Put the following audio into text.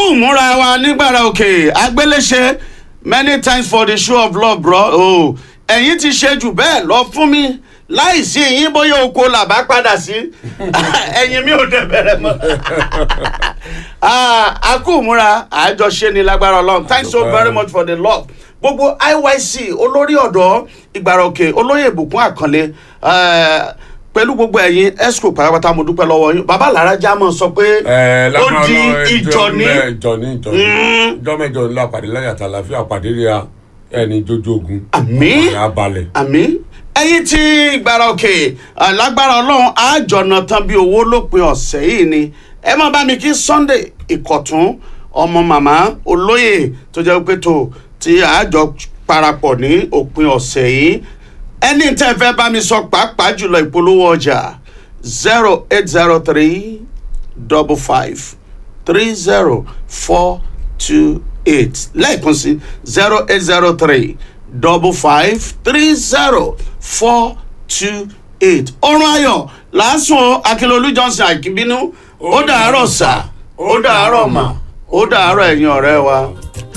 ìmúra wa nígbàrà òkè agbéléṣe many thanks for the show of love bro oh, ẹ̀yin ti ṣe jù bẹ́ẹ̀ lọ fún mi láìsí yín bóyá oko làbá padà sí ẹ̀yin mi ò dẹ̀ bẹ̀rẹ̀ mọ́ Ah, a kú ìmúra àjọṣe ni lágbára ọlọ́run thanks so very much for the love gbogbo iyc olórí ọ̀dọ́ ìgbàrà òkè olóyè ìbùkún àkànlé eh, pẹ̀lú gbogbo ẹ̀yin esco pátápátá mo dúpẹ́ lọ́wọ́ yín bàbá lára jámọ̀ sọ pé ẹ ó di ìjọ ní ìjọ ní ìjọ ní ìjọ mẹ́jọ ńlá pàdé láyà tàlàfíà pàdé rí a ẹni jójó ogun Àmín. ọ̀rẹ́ abalẹ̀. àmì ẹ̀yin tí ìgbàrà òkè ah, lágbára ọlọ́run àjọ̀nà tán bí owó lópin ọ̀sẹ̀ yìí ni ẹ má bá mi kí sunday ìkọ̀tún ọmọ màmá olóyè tó jẹ́ pé tó tí àjọ parapọ̀ ní òpin ọ̀sẹ̀ yìí ẹni tẹ́ fẹ́ bá mi sọ pàápàá jùlọ ìpolówó ọjà zero eight zero three double five three zero four two eight lẹ́ẹ̀kan sí zero eight zero three double five three zero four two eight ọrùn ayọ̀ lásùn akínlólú johnson àkínbínú ó dàárọ̀ sà ó dàárọ̀ mà ó dàárọ̀ ẹ̀yin ọ̀rẹ́ wa.